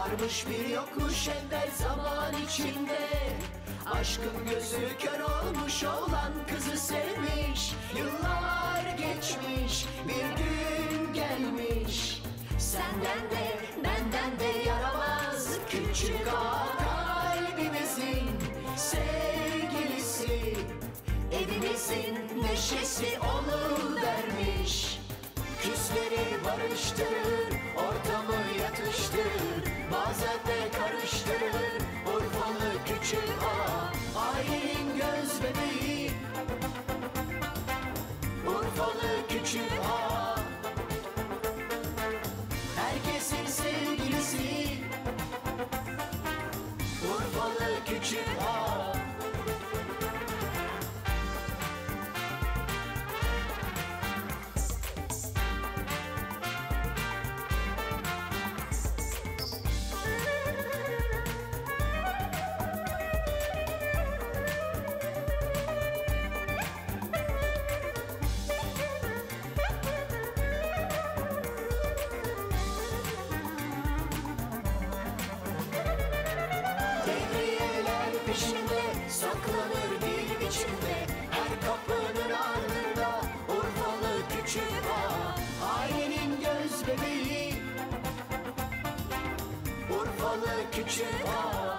Varmış bir yokmuş evvel zaman içinde Aşkın gözü kör olmuş olan kızı sevmiş Yıllar geçmiş bir gün gelmiş Senden de benden de yaramaz Küçük ağa kalbimizin sevgilisi Evimizin neşesi onu vermiş Küsleri barıştırır, ortamı yatıştırır Bazen de karıştırır, Urfalı küçük ağa Ailenin göz bebeği Urfalı küçük ağa Herkesin sevgilisi Urfalı küçük ağa Devriyeler peşinde saklanır bir biçimde Her kapının ardında Urfalı küçük ağa Ailenin göz bebeği Urfalı küçük ağa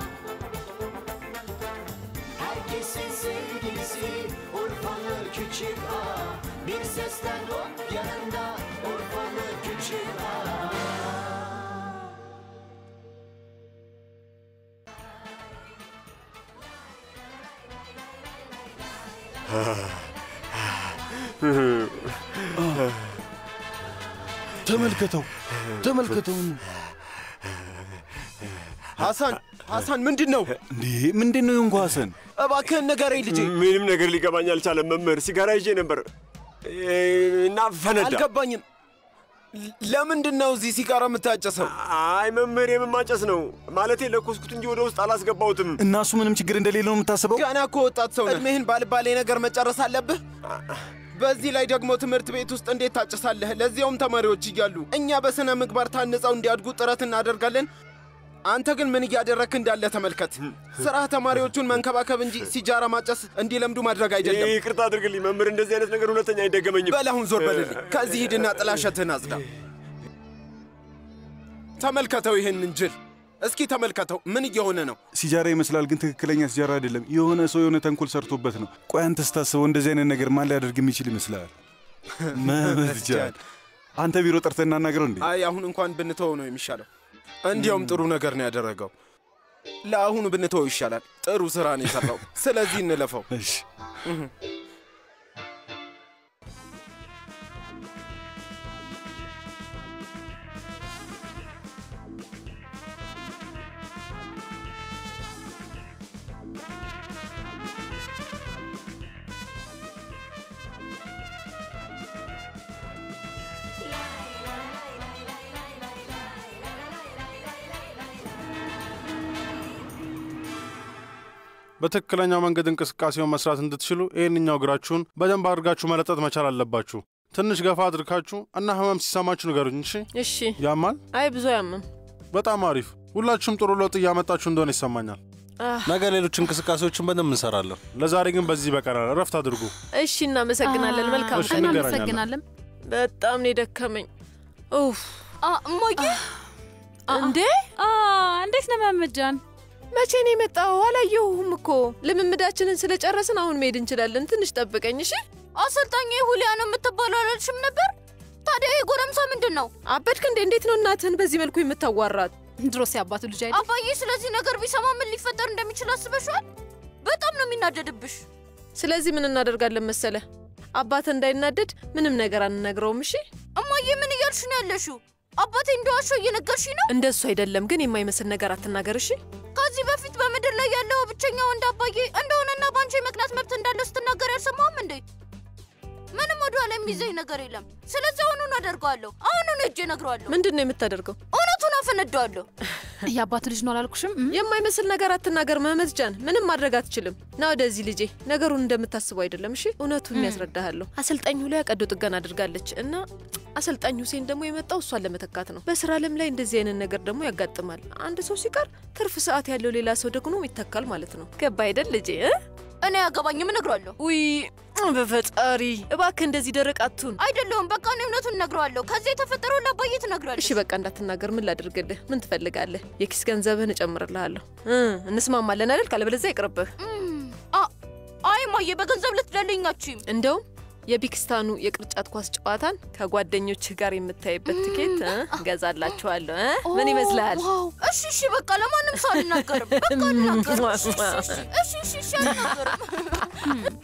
Herkesin sevgilisi Urfalı küçük ağa Bir sesten hop yanında Urfalı küçük ağa ተመልከተው ተመልከተው። ሐሳን ሐሳን፣ ምንድን ነው እንዴ? ምንድን ነው የሆንኩ ሐሰን? እባክህን ንገረኝ ልጄ። ምንም ነገር ሊገባኝ አልቻለም መምህር። ሲጋራ ይዤ ነበር እና ፈነዳ። አልገባኝም። ለምንድን ነው እዚህ ሲጋራ የምታጨሰው? አይ መምህር፣ የምማጨስ ነው ማለቴ ለኮስኩት እንጂ ወደ ውስጥ አላስገባሁትም። እና እሱ ምንም ችግር እንደሌለው ነው የምታስበው? ገና እኮ ወጣት ሰው ነህ። እድሜህን ባልባሌ ነገር መጨረስ አለብህ። በዚህ ላይ ደግሞ ትምህርት ቤት ውስጥ እንዴት ታጭሳለህ? ለዚያውም ተማሪዎች እያሉ። እኛ በሥነ ምግባር ታንጸው እንዲያድጉ ጥረት እናደርጋለን። አንተ ግን ምን እያደረግክ እንዳለ ተመልከት። ስራህ ተማሪዎቹን መንከባከብ እንጂ ሲጃራ ማጨስ እንዲለምዱ ማድረግ አይደለም። ይቅርታ አድርግልኝ መምህር፣ እንደዚህ አይነት ነገር ሁለተኛ አይደገመኝም። በል አሁን ዞር በልልኝ። ከዚህ ሂድና ጥላሸትህን አጽዳ። ተመልከተው ይህንን ጅል። እስኪ ተመልከተው ምን እየሆነ ነው? ሲጃራ ይመስላል፣ ግን ትክክለኛ ሲጃራ አይደለም። የሆነ ሰው የሆነ ተንኮል ሰርቶበት ነው። ቆይ አንተ ስታስበው እንደዚህ አይነት ነገር ማን ሊያደርግ የሚችል ይመስልሃል? መመትጃል አንተ ቢሮ ጠርተህ እናናገረው እንዴ? አይ አሁን እንኳን ብንተወው ነው የሚሻለው። እንዲያውም ጥሩ ነገር ነው ያደረገው። ለአሁኑ ብንተወው ይሻላል። ጥሩ ስራ ነው የሰራው። ስለዚህ እንለፈው። እሺ በትክክለኛው መንገድ እንቅስቃሴውን መስራት እንድትችሉ ይህንኛው እግራችሁን በደንብ አድርጋችሁ መለጠጥ መቻል አለባችሁ። ትንሽ ገፋ አድርጋችሁ እና ህመም ሲሰማችሁ ንገሩኝ። እሺ? እሺ። ያማል? አይ ብዙ አያምም። በጣም አሪፍ። ሁላችሁም ጥሩ ለውጥ እያመጣችሁ እንደሆነ ይሰማኛል። ነገ ሌሎች እንቅስቃሴዎችን በደንብ እንሰራለን። ለዛሬ ግን በዚህ ይበቃናል። እረፍት አድርጉ። እሺ፣ እናመሰግናለን። መልካም እሺ፣ ቀን። እንገናኛለን። እናመሰግናለን። በጣም ነው የደከመኝ። ኡፍ እሞዬ እንዴ! እንዴት ነው መምጃን? መቼ ነው የመጣው? አላየሁህም እኮ። ልምምዳችንን ስለጨረስን አሁን መሄድ እንችላለን። ትንሽ ጠብቀኝ እሺ። አሰልጣኝ ሁሊያ ነው የምትባለው አላልሽም ነበር? ታዲያ ይሄ ጎረምሳ ምንድን ነው? አበድክ እንዴ? እንዴት ነው እናትህን በዚህ መልኩ የምታዋራት? ድሮስ ያባቱ ልጅ አይደል? አባዬ ስለዚህ ነገር ቢሰማ ምን ሊፈጠር እንደሚችል አስበሽዋል? በጣም ነው የሚናደድብሽ። ስለዚህ ምን እናደርጋለን መሰለ? አባት እንዳይናደድ ምንም ነገር አንነግረውም። እሺ እማዬ ምን እያልሽ ነው ያለሽው? አባቴ እንደዋሸው እየነገርሽ ነው? እንደሱ አይደለም ግን የማይመስል ነገር አትናገር እሺ። ከዚህ በፊት በምድር ላይ ያለው ብቸኛ ወንድ አባዬ እንደሆነና በአንቺ የመቅናት መብት እንዳለው ስትናገር ያልሰማህም እንዴ? ምንም ወደኋላ የሚይዘኝ ነገር የለም። ስለዚህ አሁኑን አደርገዋለሁ። አሁኑን ሄጄ እነግረዋለሁ። ምንድን ነው የምታደርገው? እውነቱን አፈነዳዋለሁ። የአባቱ ልጅ ነው አላልኩሽም? እም? የማይመስል ነገር አትናገር መህመት ጃን። ምንም ማድረግ አትችልም። ና ወደዚህ ልጄ። ነገሩን እንደምታስበው አይደለም። እሺ እውነቱን ያስረዳሃለሁ። አሰልጣኝ ላይ ቀዶ ጥገና አድርጋለች እና አሰልጣኝ ሁሴን ደግሞ የመጣው እሷን ለመተካት ነው። በስራ ዓለም ላይ እንደዚህ አይነት ነገር ደግሞ ያጋጥማል። አንድ ሰው ሲቀር ትርፍ ሰዓት ያለው ሌላ ሰው ደግሞ ይተካል ማለት ነው። ገባ አይደል ልጄ? እ? እኔ ያገባኝም እነግረዋለሁ። ውይ በፈጣሪ እባክህ እንደዚህ ደረቅ አትሁን። አይደለሁም። በቃ እኔ እውነቱን እነግረዋለሁ። ከዚህ የተፈጠረው ለአባዬ ትነግረዋለች። እሺ በቃ እንዳትናገር። ምን ላድርግልህ? ምን ትፈልጋለህ? የኪስ ገንዘብህን እጨምርልሃለሁ። እ እንስማማለን አይደል? ካለበለዚያ ይቅርብህ። እም፣ አ- አይ ማየ፣ በገንዘብ ልትደልኛችም። እንደውም የቢክስታኑ የቅርጫት ኳስ ጨዋታን ከጓደኞችህ ጋር የምታይበት ትኬት እ እገዛላችኋለሁ እ ምን ይመስልሃል? ዋው! እሺ እሺ፣ በቃ ለማንም ሰው አልናገርም። በቃ አልናገርም። እሺ እሺ፣ እሺ እሺ፣ እሺ፣ አልናገርም።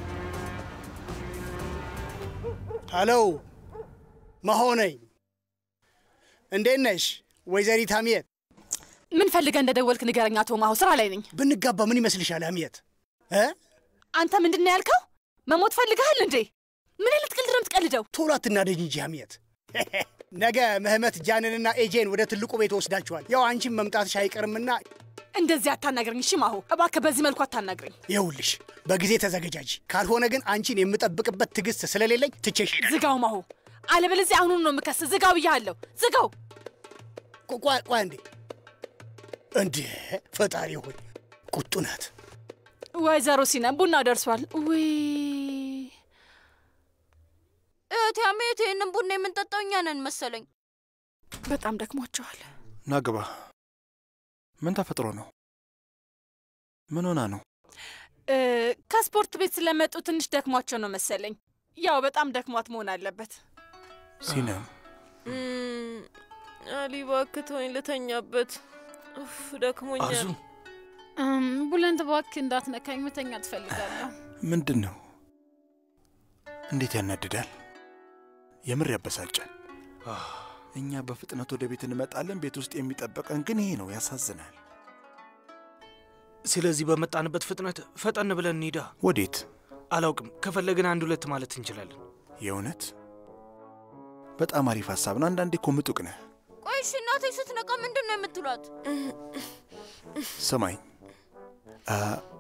ሀሎ መሆነኝ እንዴት ነሽ ወይዘሪት ሀሚየት? ምን ፈልገህ እንደደወልክ ንገረኝ አቶ ማሁ። ስራ ላይ ነኝ። ብንጋባ ምን ይመስልሻል ሀሚየት? እ? አንተ ምንድን ነው ያልከው? መሞት ፈልገሃል እንዴ? ምን አይነት ቀልድ ነው የምትቀልደው? ቶሎ አትናደጅ እንጂ ሀሚየት። ነገ ምህመት ጃንንና ኤጄን ወደ ትልቁ ቤት ወስዳችኋል። ያው አንቺን መምጣትሽ አይቀርምና እንደዚህ አታናግረኝ እሺ ማሁ። እባክህ በዚህ መልኩ አታናግረኝ። ይኸውልሽ በጊዜ ተዘገጃጂ። ካልሆነ ግን አንቺን የምጠብቅበት ትዕግስት ስለሌለኝ ትቼሽ ሄዳለሁ። ዝጋው ማሁ፣ አለበለዚያ አሁኑን ነው የምከስ። ዝጋው ብያለሁ፣ ዝጋው። ቆ- ቆይ ቆይ አንዴ። እንዴ ፈጣሪ ሆይ ቁጡ ናት። ወይዘሮ ሲነ ቡናው ደርሷል። ውይ እህቴ አሜት፣ ይህንን ቡና የምንጠጣው እኛ ነን መሰለኝ። በጣም ደክሟቸዋል። ናግባ ምን ተፈጥሮ ነው? ምን ሆና ነው? እ፣ ከስፖርት ቤት ስለመጡ ትንሽ ደክሟቸው ነው መሰለኝ። ያው በጣም ደክሟት መሆን አለበት። ሲነም እም፣ አሊ እባክህ ተወኝ ልተኛበት። ኡፍ ደክሞኛል። አርዙ እም፣ ቡለንት እባክህ እንዳትነካኝ፣ መተኛ ትፈልጋለሁ። ምንድን ነው? እንዴት ያናድዳል! የምር ያበሳጫል። አህ፣ እኛ በፍጥነት ወደ ቤት እንመጣለን። ቤት ውስጥ የሚጠበቀን ግን ይሄ ነው። ያሳዝናል። ስለዚህ በመጣንበት ፍጥነት ፈጠን ብለን እንሂዳ። ወዴት? አላውቅም። ከፈለግን አንድ ሁለት ማለት እንችላለን። የእውነት በጣም አሪፍ ሀሳብ ነው። አንዳንዴ እኮ ምጡቅ ነህ። ቆይ እሺ፣ እናቴ ስትነቃ ምንድን ነው የምትሏት? ስማኝ አ፣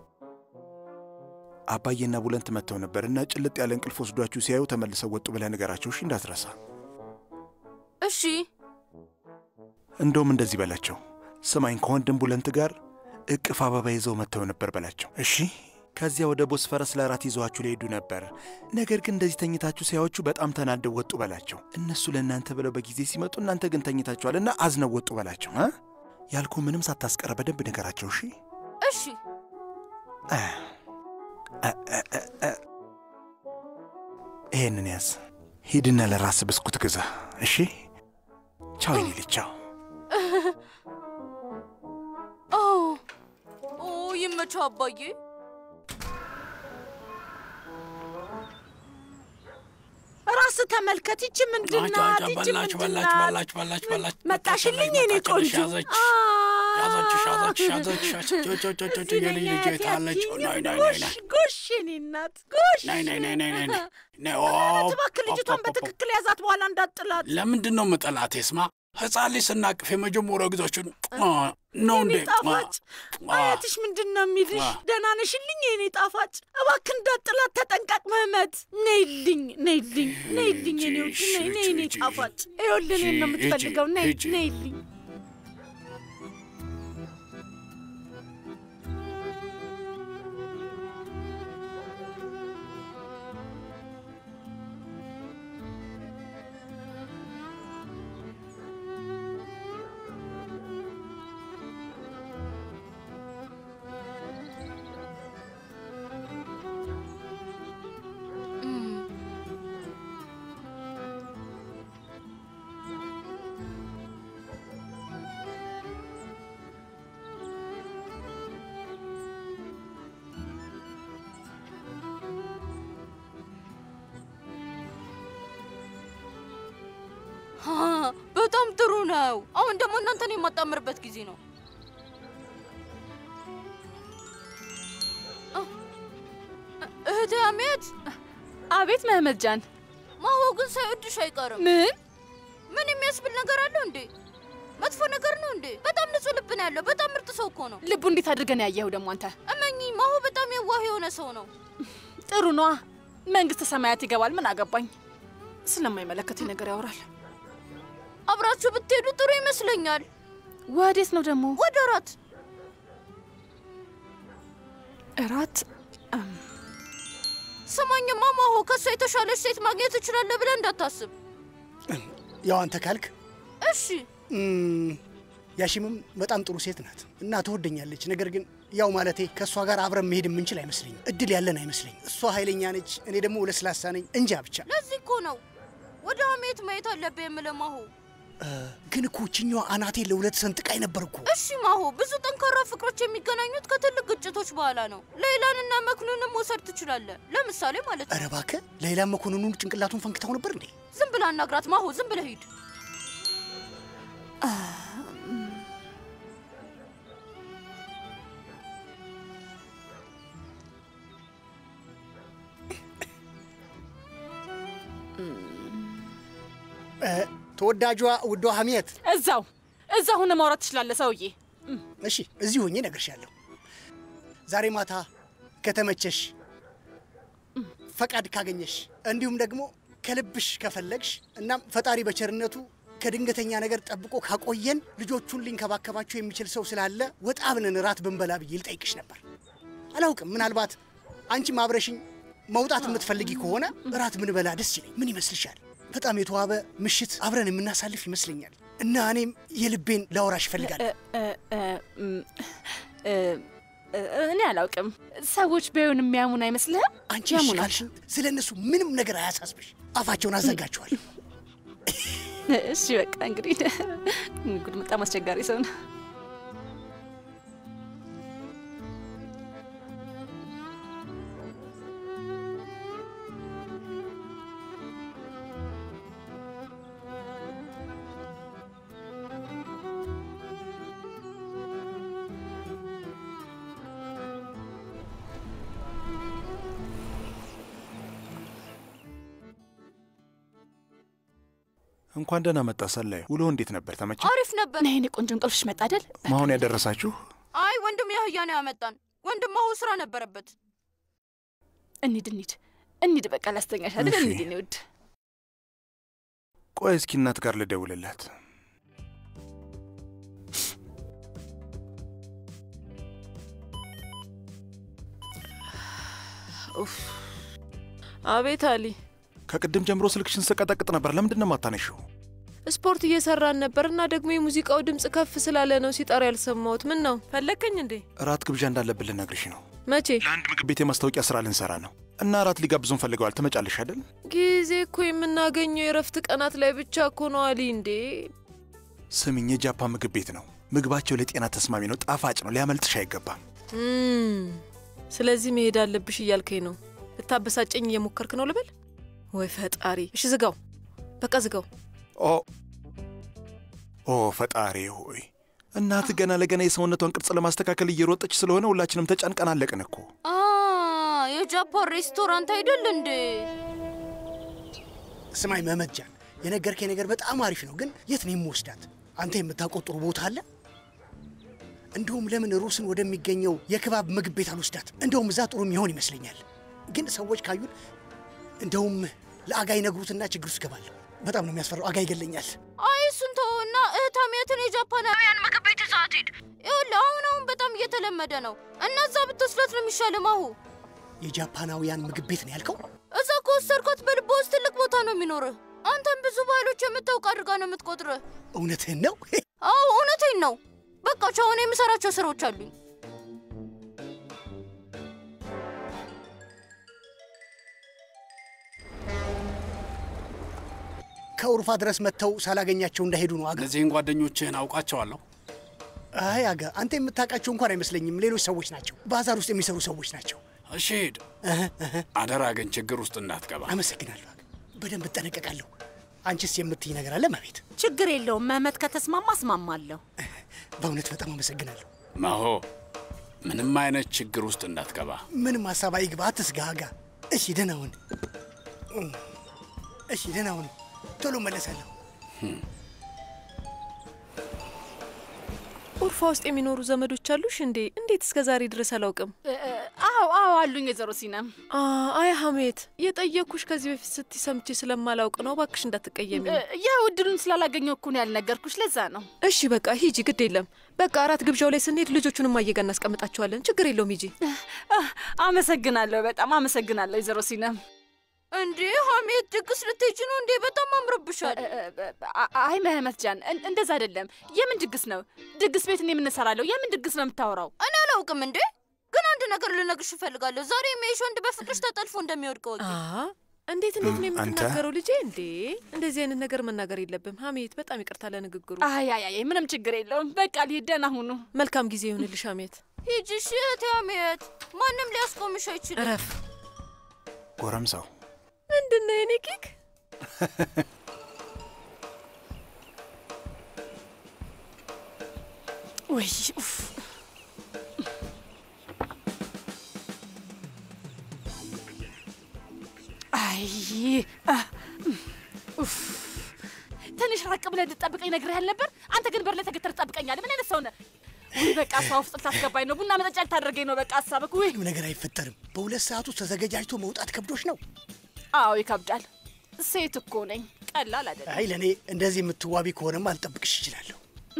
አባዬና ቡለንት መጥተው ነበር እና ጭልጥ ያለ እንቅልፍ ወስዷችሁ ሲያዩ ተመልሰው ወጡ ብለህ ንገራቸው። እሺ፣ እንዳትረሳ። እሺ እንደውም እንደዚህ በላቸው። ስማኝ ከወንድም ቡለንት ጋር እቅፍ አበባ ይዘው መጥተው ነበር በላቸው። እሺ። ከዚያ ወደ ቦስፈረስ ለራት ይዘዋችሁ ሊሄዱ ነበር። ነገር ግን እንደዚህ ተኝታችሁ ሲያዩችሁ በጣም ተናደው ወጡ በላቸው። እነሱ ለእናንተ ብለው በጊዜ ሲመጡ እናንተ ግን ተኝታችኋልና አዝነው ወጡ በላቸው። እ? ያልኩ ምንም ሳታስቀረ በደንብ ንገራቸው። እሺ። እሺ አ፣ አ፣ አ፣ አ፣ አ። ይሄንን ያዝ። ሂድና ለራስ ብስኩት ግዛ። እሺ። ቻው የኔ ልጅ ቻው። ኦ ኦ ይመቸው አባዬ። ራስ ተመልከት። ይቺ ምንድናት? ይቺ በላች በላች ምንድናት? በላች በላች በላች መጣሽልኝ የኔ ቆንጆ። ያዘች ያዘች ያዘች ያዘች ያዘች የልጅ ልጅ የታለች ናይ ናይ ናይ ናይ ጎሽ የኔ እናት ጎሽ። ናይ ናይ ናይ ናይ ናይ ናይ ናይ ኦ እባክህ ልጅቷን በትክክል ያዛት፣ በኋላ እንዳጥላት። ለምንድን ነው መጠላት? ስማ ህፃን ልጅ ስናቅፍ የመጀመሪያው ጊዜያችን ነው እንዴ? የኔ ጣፋጭ አያትሽ ምንድን ነው የሚልሽ? ደህና ነሽልኝ የኔ ጣፋጭ? እባክህ እንዳጥላት ተጠንቀቅ። ምህመት ነይልኝ፣ ነይልኝ፣ ነይልኝ የኔ ውድ ነይ፣ ነይ የኔ ጣፋጭ። ይኸውልህ እኔን ነው የምትፈልገው። ነይ፣ ነይልኝ። ሀ፣ በጣም ጥሩ ነው። አሁን ደግሞ እናንተን የማጣምርበት ጊዜ ነው። አ፣ እህቴ አሜት፣ አቤት መህመት ጃን፣ ግን ሳይወድሽ አይቀርም። ምን ምን የሚያስብል ነገር አለው እንዴ? መጥፎ ነገር ነው እንዴ? በጣም ንጹህ ልብ ነው ያለው። በጣም ምርጥ ሰው እኮ ነው። ልቡ እንዴት አድርገን ያየኸው ደግሞ አንተ? እመኚ፣ ማሁ በጣም የዋህ የሆነ ሰው ነው። ጥሩ ነዋ። መንግስተ ሰማያት ይገባል። ምን አገባኝ? ስለማይመለከተኝ ነገር ያወራል። አብራችሁ ብትሄዱ ጥሩ ይመስለኛል። ወዴት ነው ደግሞ? ወደ እራት። እራት? ስማኝማ ማሆ፣ ከእሷ የተሻለች ሴት ማግኘት እችላለሁ ብለህ እንዳታስብ። ያው አንተ ካልክ እሺ። እም፣ ያሺምም በጣም ጥሩ ሴት ናት እና ትወደኛለች። ነገር ግን ያው ማለቴ ከእሷ ጋር አብረን መሄድ የምንችል አይመስለኝም። እድል ያለን አይመስለኝም። እሷ ኃይለኛ ነች፣ እኔ ደግሞ ለስላሳ ነኝ። እንጃ ብቻ። ለዚህ እኮ ነው ወደ ሀሜት ማየት አለብህ የምልህ ማሆ። ግን እኮ ችኛዋ አናቴ ለሁለት ሰንጥቃይ ነበር እኮ። እሺ ማሆ፣ ብዙ ጠንካራ ፍቅሮች የሚገናኙት ከትልቅ ግጭቶች በኋላ ነው። ሌይላንና መክኑንም መውሰድ ትችላለህ፣ ለምሳሌ ማለት ነው። ኧረ እባክህ ሌላ መኮንኑን ጭንቅላቱን ፈንክታው ነበር እንዴ? ዝም ብለህ አናግራት ማሆ፣ ዝም ብለህ ሂድ። እ፣ ተወዳጇ ውዷ ሀሜት፣ እዛው እዛ ሁነ ማውራት ትችላለህ ሰውዬ። እሺ እዚህ ሆኜ እነግርሻለሁ። ዛሬ ማታ ከተመቸሽ፣ ፈቃድ ካገኘሽ፣ እንዲሁም ደግሞ ከልብሽ ከፈለግሽ፣ እናም ፈጣሪ በቸርነቱ ከድንገተኛ ነገር ጠብቆ ካቆየን ልጆቹን ሊንከባከባቸው የሚችል ሰው ስላለ ወጣ ብለን እራት ብንበላ ብዬ ልጠይቅሽ ነበር። አላውቅም፣ ምናልባት አንቺም አብረሽኝ መውጣት የምትፈልጊ ከሆነ እራት ብንበላ ደስ ይለኝ። ምን ይመስልሻል? በጣም የተዋበ ምሽት አብረን የምናሳልፍ ይመስለኛል እና እኔም የልቤን ላወራሽ እፈልጋለሁ። እኔ አላውቅም። ሰዎች ቢሆን የሚያሙን አይመስልህም? አንቺ እሺ ካልሽኝ ስለ እነሱ ምንም ነገር አያሳስብሽ። አፋቸውን አዘጋቸዋል። እሺ በቃ እንግዲህ ጉድ፣ በጣም አስቸጋሪ ሰው ነው። እንኳን ደህና መጣ ሰላዩ። ውሎ እንዴት ነበር? ተመቸ? አሪፍ ነበር። ነይ የእኔ ቆንጆ እንቅልፍሽ መጣ አይደል? ማሁን ያደረሳችሁ? አይ ወንድም ያህያ ነው ያመጣን። ወንድም ማሁ ስራ ነበረበት። እንሂድ እንሂድ እንሂድ። በቃ ላስተኛሽ አይደል? እሺ። እንሂድ የእኔ ውድ። ቆይ እስኪ እናት ጋር ልደውልላት። ኡፍ። አቤት አሊ፣ ከቅድም ጀምሮ ስልክሽን ስቀጠቅጥ ነበር። ለምንድን ነው የማታነሺው? ስፖርት እየሰራን ነበር እና ደግሞ የሙዚቃው ድምፅ ከፍ ስላለ ነው ሲጠራ ያልሰማሁት። ምን ነው ፈለግከኝ እንዴ? እራት ግብዣ እንዳለብን ልነግርሽ ነው። መቼ? ለአንድ ምግብ ቤት የማስታወቂያ ስራ ልንሰራ ነው እና እራት ሊጋብዙን ፈልገዋል። ትመጫለሽ አይደል? ጊዜ እኮ የምናገኘው የእረፍት ቀናት ላይ ብቻ እኮ ነው አሊ። እንዴ ስሚኝ፣ የጃፓን ምግብ ቤት ነው። ምግባቸው ለጤና ተስማሚ ነው፣ ጣፋጭ ነው። ሊያመልጥሽ አይገባም። እም፣ ስለዚህ መሄድ አለብሽ እያልከኝ ነው? ልታበሳጨኝ እየሞከርክ ነው ልበል? ወይ ፈጣሪ! እሺ ዝጋው፣ በቃ ዝጋው። ኦ ኦ ፈጣሪ ሆይ እናት ገና ለገና የሰውነቷን ቅርጽ ለማስተካከል እየሮጠች ስለሆነ ሁላችንም ተጨንቀን አለቅን እኮ። አ የጃፓን ሬስቶራንት አይደል እንዴ? ስማኝ መመጃን፣ የነገርከኝ ነገር በጣም አሪፍ ነው፣ ግን የት ነው የምወስዳት? አንተ የምታውቀው ጥሩ ቦታ አለ? እንዲሁም ለምን ሩስን ወደሚገኘው የክባብ ምግብ ቤት አልወስዳት? እንደውም እዛ ጥሩ የሚሆን ይመስለኛል። ግን ሰዎች ካዩን እንደውም ለአጋ ይነግሩትና ችግር ውስጥ እገባለሁ። በጣም ነው የሚያስፈራው። አጋ ይገለኛል። አይ እሱን ተወውና እህት ሀሜትን የጃፓናውያን ምግብ ቤት ይዘሃት ሂድ። ይኸውልህ አሁን አሁን በጣም እየተለመደ ነው እና እዛ ብትወስዳት ነው የሚሻለው ማሁ። የጃፓናውያን ምግብ ቤት ነው ያልከው? እዛ ከወሰድኳት በልቦ ውስጥ ትልቅ ቦታ ነው የሚኖርህ። አንተም ብዙ ባህሎች የምታውቅ አድርጋ ነው የምትቆጥርህ። እውነትህን ነው? አዎ እውነቴን ነው። በቃ ቻው፣ እኔ የምሰራቸው ስራዎች አሉኝ። ከኡርፋ ድረስ መጥተው ሳላገኛቸው እንዳሄዱ ነው አጋ። እነዚህን ጓደኞችህን አውቃቸዋለሁ። አይ አጋ፣ አንተ የምታውቃቸው እንኳን አይመስለኝም። ሌሎች ሰዎች ናቸው፣ ባዛር ውስጥ የሚሰሩ ሰዎች ናቸው። እሺ ሂድ። አደራ ግን ችግር ውስጥ እንዳትገባ። አመሰግናለሁ አጋ፣ በደንብ እጠነቀቃለሁ። አንቺስ የምትይ ነገር አለ መቤት? ችግር የለውም መህመት ከተስማማ እስማማለሁ። በእውነት በጣም አመሰግናለሁ። መሆ ምንም አይነት ችግር ውስጥ እንዳትገባ። ምንም ሀሳብ አይግባ፣ አትስጋ አጋ። እሺ ደህና ሁን። እሺ ደህና ሁኑ። ቶሎ መለሳለሁ። ኡርፋ ውስጥ የሚኖሩ ዘመዶች አሉሽ እንዴ? እንዴት እስከ ዛሬ ድረስ አላውቅም። አዎ አዎ አሉኝ ወይዘሮ ሲናም። አይ ሀሜት፣ የጠየኩሽ ከዚህ በፊት ስትይ ሰምቼ ስለማላውቅ ነው። እባክሽ እንዳትቀየሚ። ያው እድሉን ስላላገኘው እኮ ነው ያልነገርኩሽ፣ ለዛ ነው። እሺ በቃ ሂጂ፣ ግድ የለም። በቃ አራት ግብዣው ላይ ስንሄድ ልጆቹንም አየጋ እናስቀምጣቸዋለን። ችግር የለውም፣ ሂጂ። አመሰግናለሁ፣ በጣም አመሰግናለሁ ወይዘሮ ሲናም። እንዴ ሀሜት ድግስ ልትሄጂ ነው እንዴ? በጣም አምሮብሻል። አይ መህመት ጃን እን- እንደዛ አይደለም። የምን ድግስ ነው? ድግስ ቤት እኔ የምንሰራለሁ። የምን ድግስ ነው የምታወራው? እኔ አላውቅም እንዴ ግን አንድ ነገር ልነግርሽ እፈልጋለሁ። ዛሬ የሚያይሽ ወንድ በፍቅርሽ ተጠልፎ እንደሚወድቅ ወቂ። እንዴት እንዴት ነው አንተ? የምትናገረው ልጄ? እንዴ እንደዚህ አይነት ነገር መናገር የለብም ሀሜት። በጣም ይቅርታ ለንግግሩ። አይ አይ አይ ምንም ችግር የለውም። በቃ ልሂድ። ደህና ሁኑ። መልካም ጊዜ ይሁንልሽ ሀሜት። ሂጂ እሺ እህቴ ሀሜት፣ ማንም ሊያስቆምሽ አይችልም። እረፍ። ጎረምሳው ምንድን ነው የኔ ኬክ? ወይ ኡፍ። አይ አ፣ ኡፍ። ትንሽ ራቅ ብለህ እንድትጠብቀኝ ነግሬሃል ነበር። አንተ ግን በር ላይ ተገተር ትጠብቀኛለህ። ምን አይነት ሰው ነህ? ውይ በቃ እሷ ውስጥ ልታስገባኝ ነው። ቡና መጠጫ ልታደርገኝ ነው። በቃ ሀሳብክ ውይ። ምንም ነገር አይፈጠርም። በሁለት ሰዓት ውስጥ ተዘገጃጅቶ መውጣት ከብዶች ነው። አዎ ይከብዳል። ሴት እኮ ነኝ። ቀላል አይደለም። አይ ለእኔ እንደዚህ የምትዋቢ ከሆነማ አልጠብቅሽ እችላለሁ።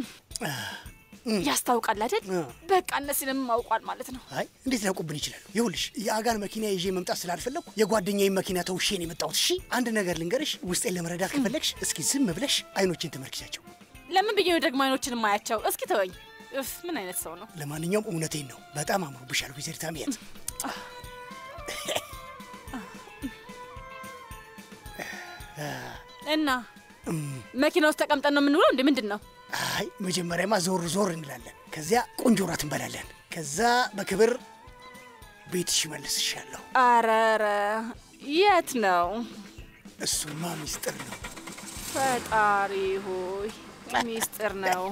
ያስታውቃል አይደል? በቃ እነሲንም አውቋል ማለት ነው። አይ እንዴት ሊያውቁብን ይችላሉ? ይኸውልሽ የአጋን መኪና ይዤ መምጣት ስላልፈለግኩ የጓደኛዬን መኪና ተውሼ ነው የመጣሁት። እሺ አንድ ነገር ልንገርሽ፣ ውስጤን ለመረዳት ከፈለግሽ እስኪ ዝም ብለሽ አይኖችን ተመልክቻቸው። ለምን ብዬ ነው ደግሞ አይኖችን የማያቸው? እስኪ ተወኝ። እፍ ምን አይነት ሰው ነው? ለማንኛውም እውነቴን ነው፣ በጣም አምሮብሻል ወይዘሪት አምያት። እና መኪና ውስጥ ተቀምጠን ነው የምንውለው? እንዴ ምንድን ነው? አይ መጀመሪያማ ዞር ዞር እንላለን፣ ከዚያ ቆንጆ ራት እንበላለን፣ ከዛ በክብር ቤትሽ መልስሻለሁ። አረረ የት ነው? እሱማ ሚስጥር ነው። ፈጣሪ ሆይ ሚስጥር ነው።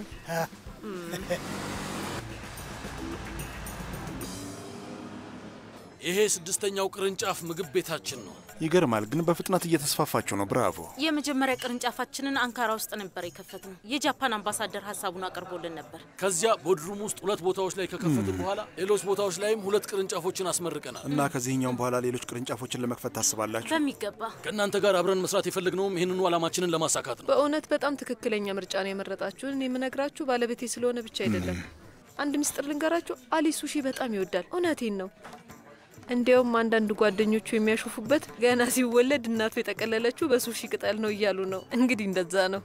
ይሄ ስድስተኛው ቅርንጫፍ ምግብ ቤታችን ነው። ይገርማል፣ ግን በፍጥነት እየተስፋፋችሁ ነው። ብራቮ። የመጀመሪያ ቅርንጫፋችንን አንካራ ውስጥ ነበር የከፈትነው። የጃፓን አምባሳደር ሀሳቡን አቅርቦልን ነበር። ከዚያ ቦድሩም ውስጥ ሁለት ቦታዎች ላይ ከከፈትን በኋላ ሌሎች ቦታዎች ላይም ሁለት ቅርንጫፎችን አስመርቀናል። እና ከዚህኛውም በኋላ ሌሎች ቅርንጫፎችን ለመክፈት ታስባላችሁ? በሚገባ ከእናንተ ጋር አብረን መስራት የፈለግነውም ይህንኑ ዓላማችንን ለማሳካት ነው። በእውነት በጣም ትክክለኛ ምርጫ ነው የመረጣችሁን። እኔ የምነግራችሁ ባለቤቴ ስለሆነ ብቻ አይደለም። አንድ ምስጢር ልንገራችሁ፣ አሊ ሱሺ በጣም ይወዳል። እውነቴን ነው። እንዲያውም አንዳንድ ጓደኞቹ የሚያሾፉበት ገና ሲወለድ እናቱ የጠቀለለችው በሱሺ ቅጠል ነው እያሉ ነው። እንግዲህ እንደዛ ነው።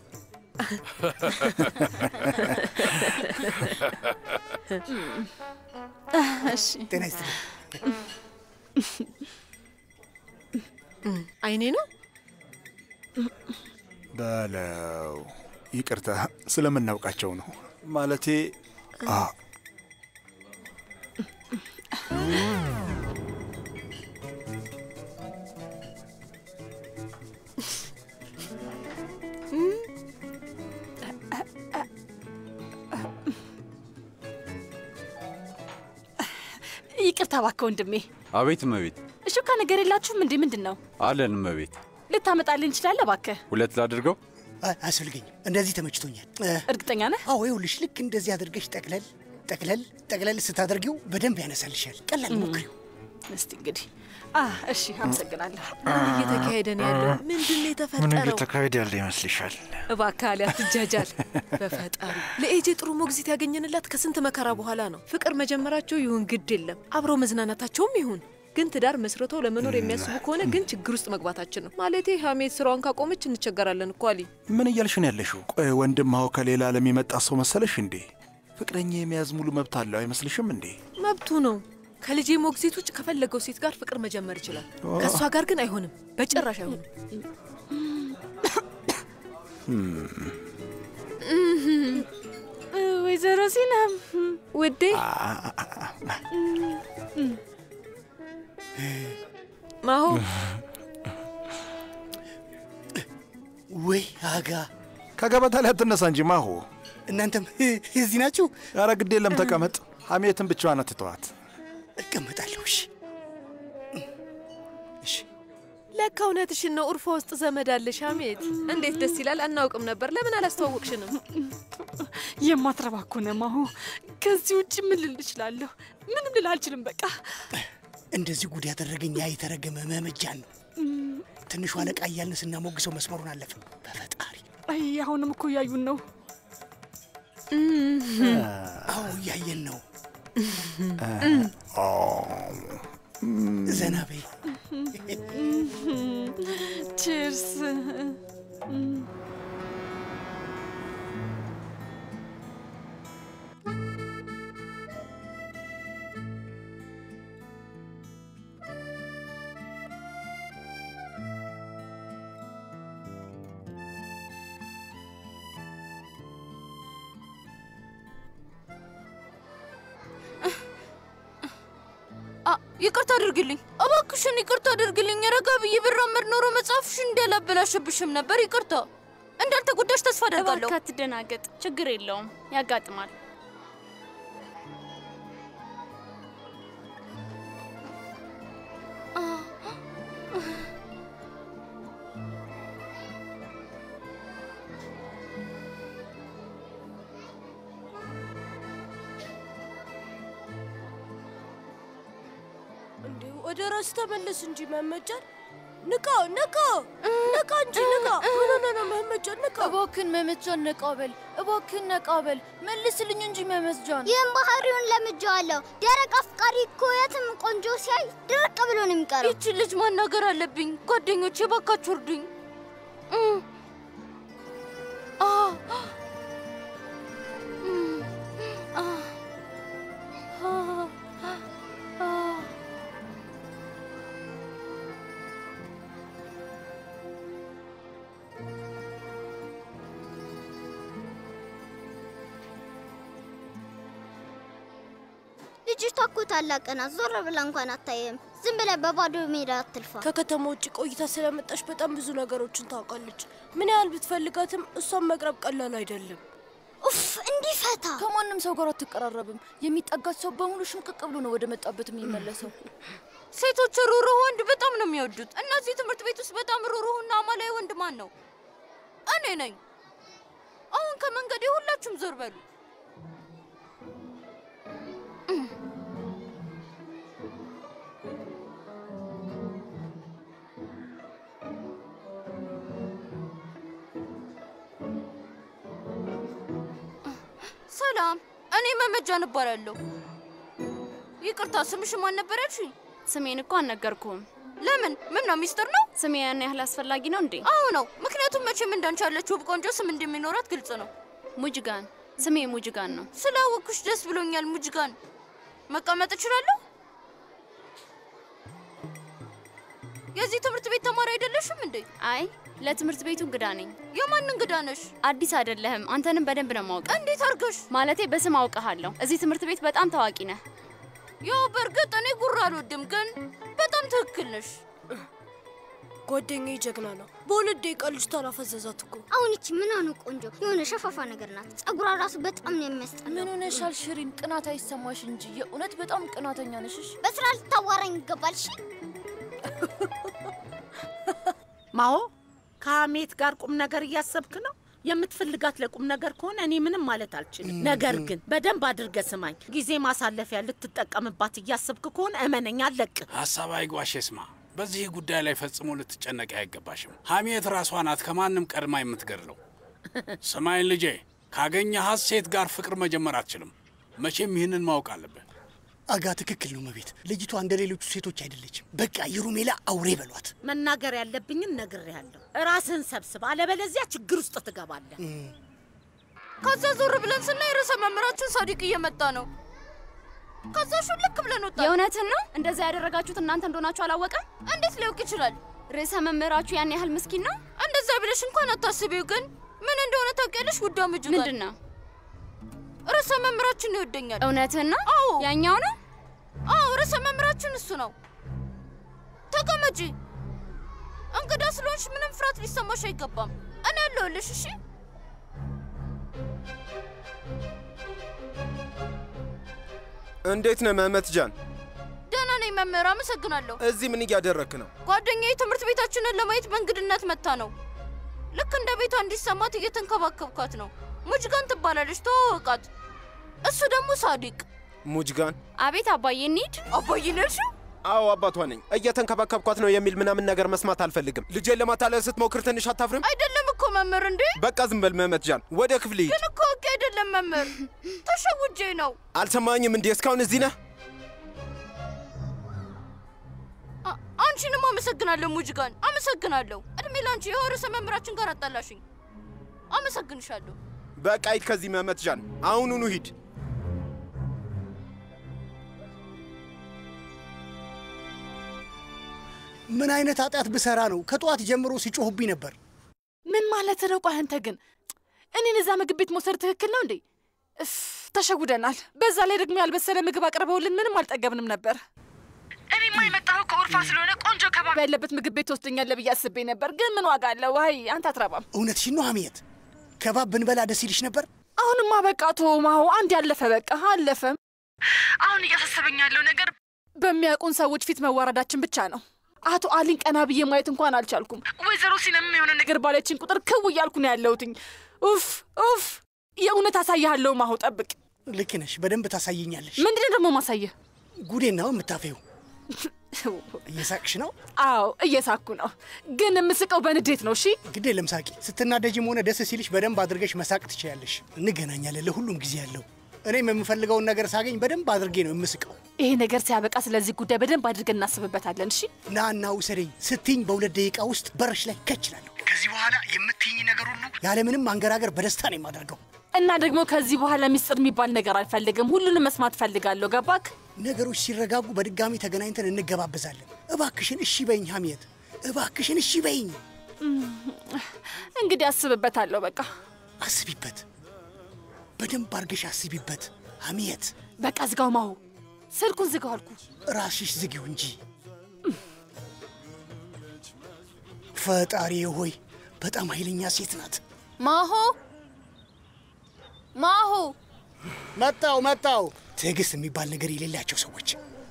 እሺ ጤና ይስጥልኝ። አይኔ ነው በለው። ይቅርታ ስለምናውቃቸው ነው። ማለቴ አ ይቅርታ እባክህ ወንድሜ። አቤት እመቤት። እሹካ ነገር የላችሁም እንዴ? ምንድን ነው አለን እመቤት። ልታመጣልኝ እንችላለ? እባክህ ሁለት ላድርገው? አይ፣ አያስፈልገኝም። እንደዚህ ተመችቶኛል። እ፣ እርግጠኛ ነህ? አዎ፣ ይኸውልሽ ልክ እንደዚህ አድርገሽ ጠቅለል ጠቅለል ጠቅለል ስታደርጊው በደንብ ያነሳልሻል። ቀላል ሞክሪው። እስቲ እንግዲህ አ እሺ፣ አመሰግናለሁ። ምን እየተካሄደ ነው ያለው? ምንድን ነው የተፈጠረው? እየተካሄደ ያለ ይመስልሻል? እባክህ አሊ አትጃጃል። በፈጣሪ ለኤጄ ጥሩ ሞግዚት ያገኘንላት ከስንት መከራ በኋላ ነው። ፍቅር መጀመራቸው ይሁን ግድ የለም አብሮ መዝናናታቸውም ይሁን ግን ትዳር መስርተው ለመኖር የሚያስቡ ከሆነ ግን ችግር ውስጥ መግባታችን ነው። ማለቴ ሀሜት ስራዋን ካቆመች እንቸገራለን እኮ አሊ። ምን እያልሽ ነው ያለሽው? ቆይ ወንድማው ከሌላ ዓለም የመጣ ሰው መሰለሽ እንዴ? ፍቅረኛ የመያዝ ሙሉ መብት አለው አይመስልሽም እንዴ? መብቱ ነው። ከልጄ ሞግዚት ውጭ ከፈለገው ሴት ጋር ፍቅር መጀመር ይችላል። ከእሷ ጋር ግን አይሆንም፣ በጭራሽ አይሆንም። ወይዘሮ ሲናም ውዴ ማሆ ወይ አጋ ከገበታ ላይ አትነሳ እንጂ ማሆ። እናንተም እዚህ ናችሁ? ኧረ ግድ የለም ተቀመጥ። ሀሜትን ብቻዋን አትተዋት። እቀመጣለሁ። እሺ ለካ ለካ እውነትሽን ነው። ኡርፋ ውስጥ ዘመድ አለሽ ሐሜት። እንዴት ደስ ይላል። አናውቅም ነበር። ለምን አላስተዋወቅሽንም? የማትረባ እኮ ነህ ማሁ። ከዚህ ውጭ ምን ልል እችላለሁ? ምንም ልል አልችልም። በቃ እንደዚህ ጉድ ያደረገኝ ያ የተረገመ መመጃን ነው። ትንሹ አለቃ እያልን ስናሞግሰው መስመሩን አለፈ። በፈጣሪ አይ አሁንም እኮ እያዩን ነው። አዎ እያየን ነው። ዘና በይ። ቺርስ። ይቅርታ አድርግልኝ እባክሽን፣ ይቅርታ አድርግልኝ። ረጋ ብዬ ብራመድ ኖሮ መጽሐፍሽን እንዳላበላሸብሽም ነበር። ይቅርታ። እንዳልተጎዳሽ ተስፋ አደርጋለሁ። እባክህ አትደናገጥ፣ ችግር የለውም፣ ያጋጥማል። እንዲሁ ወደ ራስ ተመለስ እንጂ መመጃን ንቃ ንቃ ንቃ እንጂ ንቃ። ምን ሆነህ ነው መመጃን? ንቃ እባክህን መመጃን ነቃ በል፣ እባክህን ነቃ በል፣ መልስልኝ እንጂ መመጃን። ይህም ባህሪውን ለምጄዋለሁ። ደረቅ አፍቃሪ እኮ የትም ቆንጆ ሲያይ ድርቅ ብሎ ነው የሚቀረው። ይቺ ልጅ ማናገር አለብኝ። ጓደኞቼ እባካችሁ እርዱኝ። እም። አ እም። አ አ አ ልጅቷ እኮ ታላቅ ናት። ዞር ብላ እንኳን አታየም። ዝም ብለህ በባዶ ሜዳ አትልፋ። ከከተማ ውጭ ቆይታ ስለመጣች በጣም ብዙ ነገሮችን ታውቃለች። ምን ያህል ብትፈልጋትም እሷን መቅረብ ቀላል አይደለም። ኡፍ እንዲፈታ ከማንም ሰው ጋር አትቀራረብም። የሚጠጋት ሰው በሙሉ ሽምቅቅ ብሎ ነው ወደ መጣበት የሚመለሰው። ሴቶች ሩሩህ ወንድ በጣም ነው የሚወዱት። እነዚህ ትምህርት ቤት ውስጥ በጣም ሩሩህና አማላዊ ወንድ ማን ነው? እኔ ነኝ። አሁን ከመንገዴ ሁላችሁም ዞር በሉ። ሰላም፣ እኔ መመጃን እባላለሁ። ይቅርታ፣ ስምሽ ማን ነበር ያልሽኝ? ስሜን እኮ አልነገርኩህም። ለምን? ምን ነው ሚስጥር ነው? ስሜ ያን ያህል አስፈላጊ ነው እንዴ? አዎ ነው። ምክንያቱም መቼም እንዳንቺ ያለች ውብ ቆንጆ ስም እንደሚኖራት ግልጽ ነው። ሙጅጋን፣ ስሜ ሙጅጋን ነው። ስላወኩሽ ደስ ብሎኛል ሙጅጋን። መቀመጥ እችላለሁ? የዚህ ትምህርት ቤት ተማሪ አይደለሽም እንዴ? አይ ለትምህርት ቤቱ እንግዳ ነኝ። የማን እንግዳ ነሽ? አዲስ አይደለህም። አንተንም በደንብ ነው ማውቅ። እንዴት አድርገሽ? ማለቴ በስም አውቀሃለሁ። እዚህ ትምህርት ቤት በጣም ታዋቂ ነህ። ያው በእርግጥ እኔ ጉራ አልወድም፣ ግን በጣም ትክክል ነሽ። ጓደኛዬ ጀግና ነው። በሁለት ደቂቃ ልጅቷን አፈዘዛት እኮ። አሁን ይቺ ምን ሆነ ቆንጆ የሆነ ሸፋፋ ነገር ናት። ጸጉሯ ራሱ በጣም ነው የሚያስጠላው። ምን ሆነሻል ሽሪን? ቅናት አይሰማሽ እንጂ የእውነት በጣም ቅናተኛ ነሽ። እሺ? በስራ ልታዋራኝ ይገባል። እሺ ማሆ ከሀሜት ጋር ቁም ነገር እያሰብክ ነው? የምትፈልጋት ለቁም ነገር ከሆነ እኔ ምንም ማለት አልችልም። ነገር ግን በደንብ አድርገ ስማኝ። ጊዜ ማሳለፊያ ልትጠቀምባት እያሰብክ ከሆነ እመነኛ አለቅ ሀሳብ አይጓሽ ስማ። በዚህ ጉዳይ ላይ ፈጽሞ ልትጨነቂ አይገባሽም። ሀሜት ራሷ ናት ከማንም ቀድማ የምትገድለው። ስማይን ልጄ፣ ካገኘሃት ሴት ጋር ፍቅር መጀመር አትችልም። መቼም ይህንን ማወቅ አለብህ። አጋ ትክክል ነው መቤት። ልጅቷ እንደ ሌሎቹ ሴቶች አይደለችም። በቃ የሩሜላ አውሬ በሏት። መናገር ያለብኝን ነግሬያለሁ። ራስህን ሰብስብ፣ አለበለዚያ ችግር ውስጥ ትገባለህ። ከዛ ዞር ብለን ስናይ ርዕሰ መምህራችን ሳዲቅ እየመጣ ነው። ከዛ ሹልክ ብለን ወጣ። የእውነትን ነው? እንደዛ ያደረጋችሁት እናንተ እንደሆናችሁ አላወቀም? እንዴት ሊያውቅ ይችላል? ርዕሰ መምህራችሁ ያን ያህል ምስኪን ነው? እንደዛ ብለሽ እንኳን አታስቢው። ግን ምን እንደሆነ ታውቂያለሽ? ውዳ ምጅ ምንድን ነው? ርዕሰ መምህራችን ይወደኛል። እውነትን ነው? አዎ። ያኛው ነው? አዎ፣ ርዕሰ መምህራችን እሱ ነው። ተቀመጪ። እንግዳ ስለሆንሽ ምንም ፍርሃት ሊሰማሽ አይገባም። እኔ ያለሁልሽ። እሺ እንዴት ነህ መህመት ጃን? ደህና ነኝ መምህር፣ አመሰግናለሁ። እዚህ ምን እያደረክ ነው? ጓደኛዬ ትምህርት ቤታችንን ለማየት በእንግድነት መታ ነው። ልክ እንደ ቤቷ እንዲሰማት እየተንከባከብኳት ነው። ሙጅጋን ትባላለች፣ ተዋወቃት። እሱ ደግሞ ሳዲቅ። ሙጅጋን? አቤት አባዬ፣ እንሂድ። አባዬ ነሽ? አዎ አባቷ ነኝ። እየተንከባከብኳት ነው የሚል ምናምን ነገር መስማት አልፈልግም። ልጄን ለማታለል ስትሞክር ትንሽ አታፍርም? አይደለም እኮ መምህር። እንዴ በቃ ዝም በል መመት ጃን፣ ወደ ክፍል ሂድ። ግን እኮ ህግ አይደለም መምህር፣ ተሸውጄ ነው። አልሰማኝም እንዴ? እስካሁን እዚህ ነህ? አ- አንቺንም አመሰግናለሁ ሙጅጋን፣ አመሰግናለሁ። እድሜ ላንቺ የሆነ ርዕሰ መምህራችን ጋር አጣላሽኝ። አመሰግንሻለሁ። በቃ ሂድ ከዚህ መመት ጃን፣ አሁኑኑ ሂድ። ምን አይነት ኃጢአት ብሰራ ነው ከጠዋት ጀምሮ ሲጮሁብኝ ነበር? ምን ማለት ነው? ቆይ አንተ ግን እኔን እዛ ምግብ ቤት መውሰድ ትክክል ነው እንዴ? እፍ ተሸጉደናል። በዛ ላይ ደግሞ ያልበሰለ ምግብ አቅርበውልን ምንም አልጠገብንም ነበር። እኔማ የመጣሁ ከኡርፋ ስለሆነ ቆንጆ ከባብ ያለበት ምግብ ቤት ትወስደኛለህ ብዬ አስቤ ነበር። ግን ምን ዋጋ አለው? ዋይ አንተ አትረባም። እውነትሽን ነው ሐሜት። ከባብ ብንበላ ደስ ይልሽ ነበር? አሁንማ በቃ ቶ ማሁ አንድ ያለፈ በቃ አለፈም። አሁን እያሳሰበኝ ያለው ነገር በሚያውቁን ሰዎች ፊት መዋረዳችን ብቻ ነው። አቶ አሊን ቀና ብዬ ማየት እንኳን አልቻልኩም። ወይዘሮ ሲነም የሆነ ነገር ባለችን ቁጥር ክው እያልኩ ነው ያለሁትኝ። ኡፍ ኡፍ! የእውነት አሳይሃለሁ። ማሁ ጠብቅ። ልክ ነሽ። በደንብ ታሳየኛለሽ። ምንድን ደግሞ ማሳየህ? ጉዴን ነው የምታፈው። እየሳቅሽ ነው? አዎ እየሳኩ ነው፣ ግን የምስቀው በንዴት ነው። እሺ ግድ የለም ሳቂ። ስትናደጅም ሆነ ደስ ሲልሽ በደንብ አድርገሽ መሳቅ ትችያለሽ። እንገናኛለን። ለሁሉም ጊዜ ያለው እኔም የምፈልገውን ነገር ሳገኝ በደንብ አድርጌ ነው የምስቀው። ይሄ ነገር ሲያበቃ ስለዚህ ጉዳይ በደንብ አድርገን እናስብበታለን። እሺ ና እና ውሰደኝ ስትኝ በሁለት ደቂቃ ውስጥ በርሽ ላይ ከችላለሁ። ከዚህ በኋላ የምትይኝ ነገር ሁሉ ያለምንም አንገራገር በደስታ ነው የማደርገው። እና ደግሞ ከዚህ በኋላ ሚስጥር የሚባል ነገር አልፈልግም። ሁሉንም መስማት ፈልጋለሁ። ገባክ? ነገሮች ሲረጋጉ በድጋሚ ተገናኝተን እንገባበዛለን። እባክሽን እሺ በይኝ ሐምየት፣ እባክሽን እሺ በይኝ። እንግዲህ አስብበታለሁ። በቃ አስቢበት፣ በደንብ አድርገሽ አስቢበት ሐምየት። በቃ ዝጋው። ማሁ ስልኩን ዝጋው አልኩ። ራስሽ ዝጊው እንጂ። ፈጣሪ ሆይ በጣም ኃይለኛ ሴት ናት። ማሆ ማሆ መጣው መጣው። ትዕግስት የሚባል ነገር የሌላቸው ሰዎች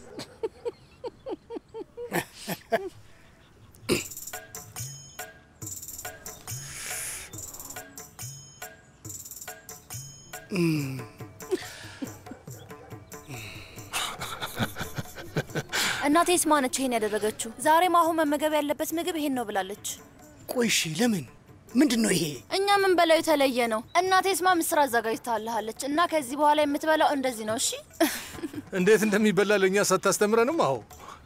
እናቴ ስማ ነች ይሄን ያደረገችው። ዛሬ ማሁ መመገብ ያለበት ምግብ ይሄን ነው ብላለች። ቆይ እሺ፣ ለምን ምንድን ነው ይሄ? እኛ ምን በላው የተለየ ነው። እናቴ ስማ ምስር አዘጋጅታልሃለች እና ከዚህ በኋላ የምትበላው እንደዚህ ነው። እሺ እንዴት እንደሚበላ ለእኛ ሳታስተምረንም? አሁ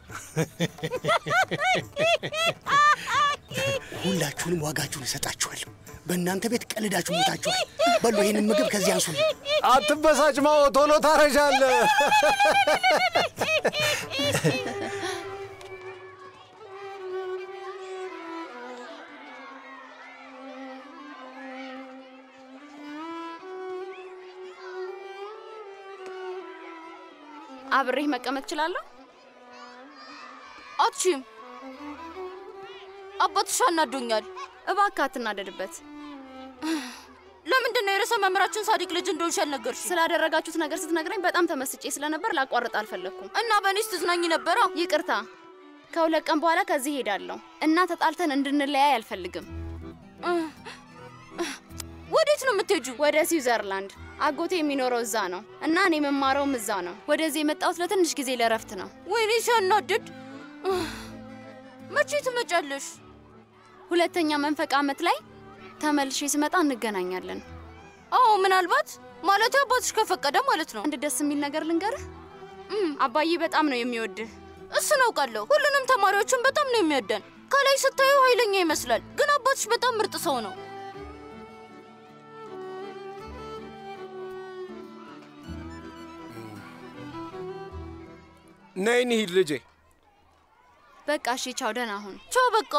ሁላችሁንም ዋጋችሁን እሰጣችኋለሁ። በእናንተ ቤት ቀልዳችሁ ሞታችኋል። በሉ ይህንን ምግብ ከዚህ አንሱ። አትበሳጭ ማኦ፣ ቶሎ ታረዣለህ። አብሬህ መቀመጥ እችላለሁ? አትችም። አባትሽ አናዶኛል። እባክህ አትናደድበት። ለምንድን ነው የርዕሰ መምህራችን ሳዲቅ ልጅ እንደሆንሽ ያልነገርሽ? ስላደረጋችሁት ነገር ስትነግረኝ በጣም ተመስጬ ስለነበር ላቋርጥ አልፈለግኩም። እና በእኔስ ትዝናኝ ነበራ? ይቅርታ። ከሁለት ቀን በኋላ ከዚህ ሄዳለሁ እና ተጣልተን እንድንለያይ አልፈልግም። ወዴት ነው የምትሄጁ? ወደ ስዊዘርላንድ። አጎቴ የሚኖረው እዛ ነው እና እኔ የምማረውም እዛ ነው። ወደዚህ የመጣሁት ለትንሽ ጊዜ ለረፍት ነው። ወይኔ ሲያናድድ። መቼ ትመጫለሽ? ሁለተኛ መንፈቅ ዓመት ላይ ተመልሼ ስመጣ እንገናኛለን። አዎ ምናልባት ማለት አባትሽ ከፈቀደ ማለት ነው። አንድ ደስ የሚል ነገር ልንገርህ። አባዬ በጣም ነው የሚወድህ። እሱን አውቃለሁ። ሁሉንም ተማሪዎችን በጣም ነው የሚወደን። ከላይ ስታዩ ኃይለኛ ይመስላል፣ ግን አባትሽ በጣም ምርጥ ሰው ነው። ነይ እንሂድ ልጄ። በቃ እሺ፣ ቻው፣ ደህና ሁን። ቻው፣ በቃ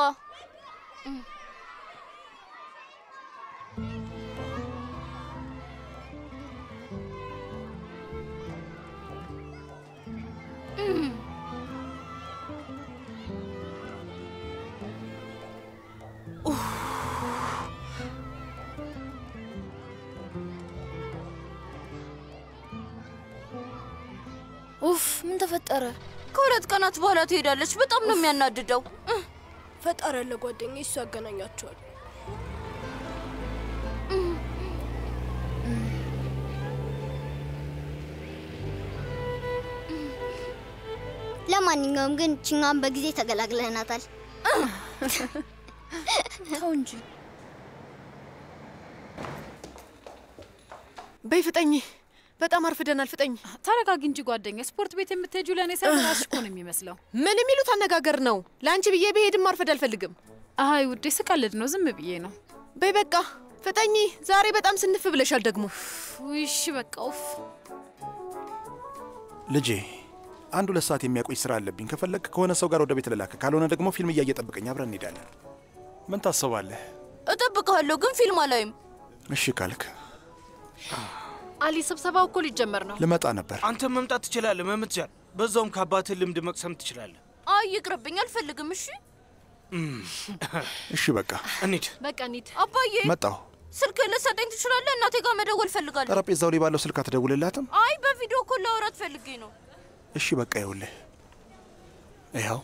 ኡፍ ምን ተፈጠረ? ከሁለት ቀናት በኋላ ትሄዳለች። በጣም ነው የሚያናድደው። ፈጣሪ ያለ ጓደኛ እሱ ያገናኛቸዋል። ለማንኛውም ግን ችኛዋን በጊዜ ተገላግለናታል። ተው እንጂ በይ ፍጠኝ። በጣም አርፍደናል። ፍጠኝ። ተረጋጊ እንጂ ጓደኛ። ስፖርት ቤት የምትሄጂው ለእኔ ሳይሆን ራስሽ እኮ ነው የሚመስለው። ምን የሚሉት አነጋገር ነው? ለአንቺ ብዬ ብሄድም ማርፈድ አልፈልግም። አይ ውዴ፣ ስቀልድ ነው። ዝም ብዬ ነው። በይ በቃ ፍጠኝ። ዛሬ በጣም ስንፍ ብለሻል ደግሞ። እሺ በቃ ውፍ። ልጄ አንድ ሁለት ሰዓት የሚያቆይ ስራ አለብኝ። ከፈለግ ከሆነ ሰው ጋር ወደ ቤት ልላክ፣ ካልሆነ ደግሞ ፊልም እያየ ጠብቀኝ፣ አብረን እንሄዳለን። ምን ታስባለህ? እጠብቅሃለሁ፣ ግን ፊልም አላይም። እሺ ካልክ አሊ፣ ስብሰባው እኮ ሊጀመር ነው። ልመጣ ነበር። አንተም መምጣት ትችላለህ መምትጃል። በዛውም ከአባትህ ልምድ መቅሰም ትችላለህ። አይ ይቅርብኝ፣ አልፈልግም። እሺ እሺ በቃ እንሂድ። በቃ እንሂድ። አባዬ መጣሁ። ስልክ ልሰጠኝ ትችላለህ? እናቴ ጋር መደወል ፈልጋለሁ። ጠረጴዛው ላይ ባለው ስልክ አትደውልላትም? አይ በቪዲዮ እኮ ላወራት ፈልጌ ነው። እሺ በቃ ይኸውልህ፣ ይኸው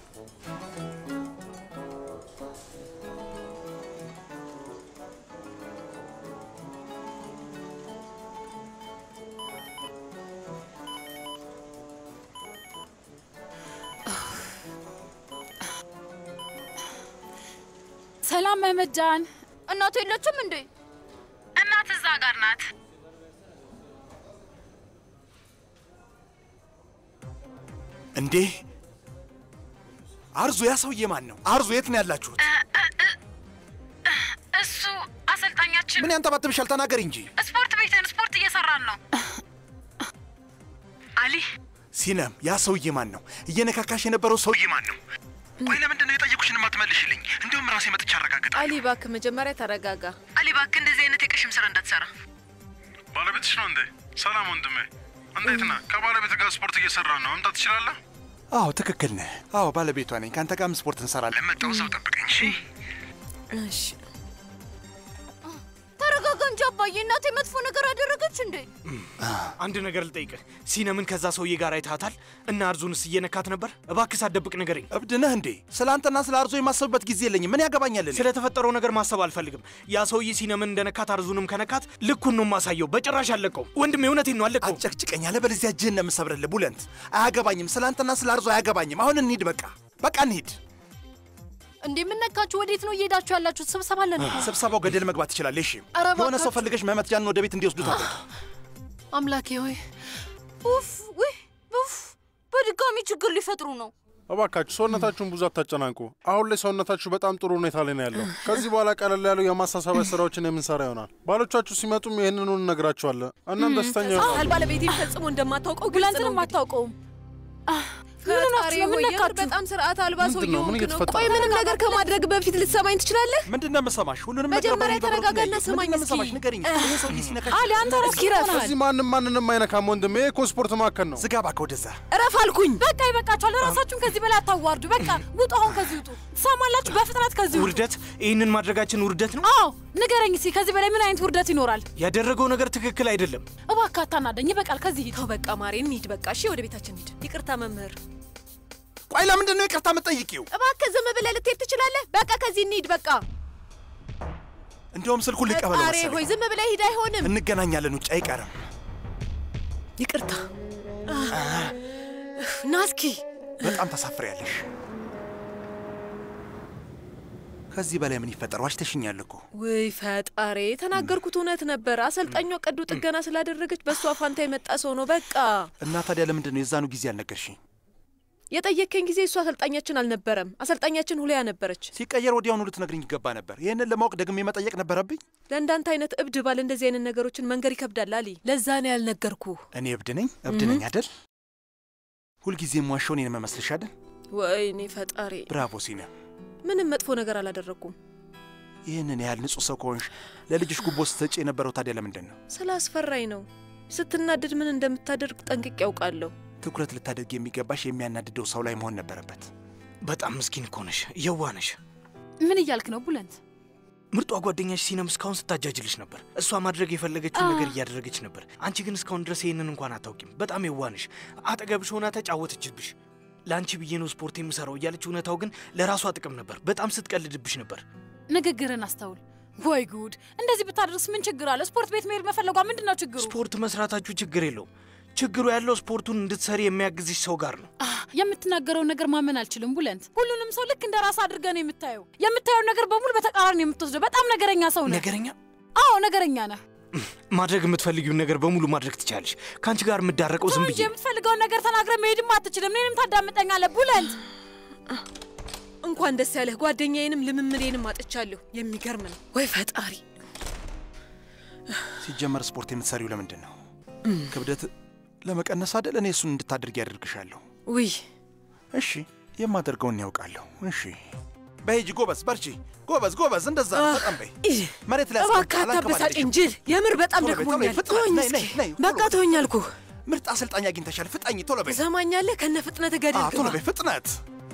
ሰላም መመጃን። እናቱ የለችም እንዴ? እናት እዛ ጋር ናት። እንዴ አርዙ፣ ያ ሰውዬ ማን ነው? አርዙ፣ የት ነው ያላችሁት? እሱ አሰልጣኛችን። ምን ያንጠባጥብሻል? ተናገሪ እንጂ። ስፖርት ቤትን ስፖርት እየሰራን ነው። አሊ ሲነም፣ ያ ሰውዬ ማን ነው? እየነካካሽ የነበረው ሰውዬ ማን ነው? ቆይ ለምንድን ነው የጠየቁሽን የማትመልሽልኝ? እንዲሁም ራሴ መጥቼ አረጋግጣለሁ። አሊ እባክህ መጀመሪያ ተረጋጋ። አሊ እባክህ እንደዚህ አይነት የቀሽም ስራ እንዳትሰራ። ባለቤትሽ ነው እንዴ? ሰላም ወንድሜ፣ እንዴት ነህ? ከባለቤት ጋር ስፖርት እየሰራ ነው። መምጣት ትችላለህ? አዎ ትክክል ነህ። አዎ ባለቤቷ ነኝ። ከአንተ ጋርም ስፖርት እንሰራለን። መጣሁ፣ እዛው ጠብቀኝ። እሺ እሺ። ተረጋጋ እንጂ አባዬ። እናቴ መጥፎ ነገር አደረገች እንዴ? አንድ ነገር ልጠይቅህ። ሲነምን ከዛ ሰውዬ ጋር አይታታል እና አርዙንስ እየነካት ነበር? እባክህ ሳትደብቅ ንገረኝ። እብድ ነህ እንዴ? ስለ አንተና ስለ አርዞ የማሰብበት ጊዜ የለኝም። ምን ያገባኛል? እኔ? ስለተፈጠረው ነገር ማሰብ አልፈልግም። ያ ሰውዬ ሲነምን እንደነካት አርዙንም ከነካት ልኩን ነው የማሳየው። በጭራሽ አለቀው። ወንድሜ እውነቴን ነው አለቀው። አጨቅጭቀኝ፣ አለበለዚያ እጅህን ነው የምሰብርልህ። ቡለንት፣ አያገባኝም። ስለ አንተና ስለ አርዞ አያገባኝም። አሁን እንሂድ። በቃ በቃ እንሂድ። እንዴ የምነካችሁ? ወዴት ነው እየሄዳችሁ ያላችሁት? ስብሰባ አለን እኮ። ስብሰባው ገደል መግባት ይችላል። እሺ ኧረ የሆነ ሰው እባካችሁ። ፈልገሽ መመትጃንን ወደ ቤት እንዲወስዱ ታደርግ። አምላኬ ሆይ ኡፍ ውይ ኡፍ! በድጋሚ ችግር ሊፈጥሩ ነው። እባካችሁ ሰውነታችሁን ብዙ አታጨናንቁ። አሁን ላይ ሰውነታችሁ በጣም ጥሩ ሁኔታ ላይ ነው ያለው። ከዚህ በኋላ ቀለል ያሉ የማሳሰቢያ ስራዎችን የምንሰራ ይሆናል። ባሎቻችሁ ሲመጡም ይህንኑ እንነግራችኋለን። እናም ደስተኛ ይሆናሉ። ቃል ባለቤቴን ፈጽሞ እንደማታውቀው ግልጽ ቡለንትንም ነው። እንግዲህ። አታውቀውም። ፈጣሪ ነው? ምን ሆይ የምር ነካችሁ? በጣም ስርዓት አልባ ሰው ምንድን ነው? ምን እየሆንክ ነው። እየተፈጠረ ቆይ ነው? ምንም ነገር ከማድረግ በፊት ልትሰማኝ ትችላለህ? ምንድን ነው የምሰማሽ? ሁሉንም ነገር መጀመሪያ በሙሉ በብረቱ ነው ተረጋጋና ያየሁት። ስማኝ ምንድን ነው እስኪ። የምሰማሽ? ንገሪኝ። ይሄ ሰውዬ ሲነካሽ አሊ አንተ ራስህ እስኪ ረፍ። እዚህ ማንም ማንንም አይነካም ወንድሜ። ይሄ እኮ ስፖርት ማዕከል ነው። ዝጋ እባክህ ወደዛ። እረፍ አልኩኝ። በቃ ይበቃችኋል። ራሳችሁን ከዚህ በላይ አታዋርዱ። በቃ ውጡ፣ አሁን ከዚህ ውጡ። ትሰማላችሁ? በፍጥነት ከዚህ ውጡ። ውርደት? ይህንን ማድረጋችን ውርደት ነው? አዎ ንገረኝ እስኪ፣ ከዚህ በላይ ምን አይነት ውርደት ይኖራል? ያደረገው ነገር ትክክል አይደለም። እባክህ አታናደኝ። ይበቃል። ከዚህ ሂድ። ተው በቃ ማሬ፣ እንሂድ በቃ። እሺ ወደ ቤታችን ሂድ። ይቅርታ መምህር። ቆይ ለምንድን ነው ይቅርታ የምትጠይቂው? እባክህ ዝም ብለህ ልትሄድ ትችላለህ? በቃ ከዚህ እንሂድ በቃ። እንዲያውም ስልኩን ልቀበለው ፈጣሪ መሰለኝ። ሆይ ዝም ብለህ ሂድ። አይሆንም። እንገናኛለን፣ ውጭ አይቀርም። ይቅርታ ና እስኪ። በጣም ታሳፍሪያለሽ። ከዚህ በላይ ምን ይፈጠር? ዋሽተሽኛል እኮ። ውይ ፈጣሪ፣ የተናገርኩት እውነት ነበር። አሰልጣኟ ቀዶ ጥገና ስላደረገች በእሷ ፋንታ የመጣ ሰው ነው። በቃ እና ታዲያ ለምንድን ነው የዛኑ ጊዜ አልነገርሽኝ? የጠየከኝ ጊዜ እሱ አሰልጣኛችን አልነበረም። አሰልጣኛችን ሁሊያ ነበረች። ሲቀየር ወዲያውኑ ልትነግርኝ ይገባ ነበር። ይህንን ለማወቅ ደግሜ መጠየቅ ነበረብኝ። ለእንዳንተ አይነት እብድ ባል እንደዚህ አይነት ነገሮችን መንገር ይከብዳል አሊ። ለዛ ነው ያልነገርኩ። እኔ እብድ ነኝ? እብድ ነኝ አይደል? ሁልጊዜም ዋሻው እኔን መመስልሽ አይደል? ወይኔ ፈጣሪ። ብራቮ ሲነ። ምንም መጥፎ ነገር አላደረግኩም። ይህንን ያህል ንጹሕ ሰው ከሆንሽ ለልጅሽ ጉቦ ስትሰጪ የነበረው ታዲያ ለምንድን ነው? ስላስፈራኝ ነው። ስትናደድ ምን እንደምታደርግ ጠንቅቄ ያውቃለሁ። ትኩረት ልታደርግ የሚገባሽ የሚያናድደው ሰው ላይ መሆን ነበረበት። በጣም ምስኪን እኮ ነሽ፣ የዋ ነሽ። ምን እያልክ ነው ቡለንት? ምርጧ ጓደኛሽ ሲነም እስካሁን ስታጃጅልሽ ነበር። እሷ ማድረግ የፈለገችውን ነገር እያደረገች ነበር። አንቺ ግን እስካሁን ድረስ ይህንን እንኳን አታውቂም። በጣም የዋ ነሽ። አጠገብሽ ሆና ተጫወተችብሽ። ለአንቺ ብዬ ነው ስፖርት የምሰራው እያለች እውነታው ግን ለራሷ ጥቅም ነበር። በጣም ስትቀልድብሽ ነበር። ንግግርን አስተውል። ወይ ጉድ! እንደዚህ ብታደርስ ምን ችግር አለ? ስፖርት ቤት መሄድ መፈለጓ ምንድን ነው ችግሩ? ስፖርት መስራታችሁ ችግር የለውም። ችግሩ ያለው ስፖርቱን እንድትሰሪ የሚያግዝሽ ሰው ጋር ነው። የምትናገረውን ነገር ማመን አልችልም ቡለንት። ሁሉንም ሰው ልክ እንደ ራስ አድርገህ ነው የምታየው። የምታየው ነገር በሙሉ በተቃራኒ ነው የምትወስደው። በጣም ነገረኛ ሰው ነህ። ነገረኛ? አዎ ነገረኛ ነህ። ማድረግ የምትፈልጊውን ነገር በሙሉ ማድረግ ትቻለሽ። ከአንቺ ጋር የምዳረቀው ዝም እንጂ ብዬ የምትፈልገውን ነገር ተናግረህ መሄድም አትችልም። እኔንም ታዳምጠኛለህ ቡለንት። እንኳን ደስ ያለህ። ጓደኛዬንም ልምምዴንም አጥቻለሁ። የሚገርም ነው። ወይ ፈጣሪ! ሲጀመር ስፖርት የምትሰሪው ለምንድን ነው? ክብደት ለመቀነስ አይደል? እኔ እሱን እንድታደርጊ ያደርግሻለሁ። ውይ እሺ፣ የማደርገውን ያውቃለሁ። እሺ፣ በሂጂ፣ ጎበዝ፣ በርቺ፣ ጎበዝ፣ ጎበዝ። እንደዛ ነው። በጣም በይ። መሬት ላይ እባክህ አታበሳጭኝ ጅል። የምር በጣም ቶሎ በይ፣ ቶሎ በይ፣ ደክሞኛል። ፍጥነት፣ ተወኝ ነይ፣ እስኪ። ነይ፣ ነይ፣ ቶሎ በቃ በይ። ተወኝ አልኩህ። ምርጥ አሰልጣኝ አግኝተሻል። ፍጠኝ፣ ቶሎ በይ። ትሰማኛለህ? ከነ ፍጥነት አዎ፣ ገደል ቶሎ ግባ። በይ፣ ፍጥነት።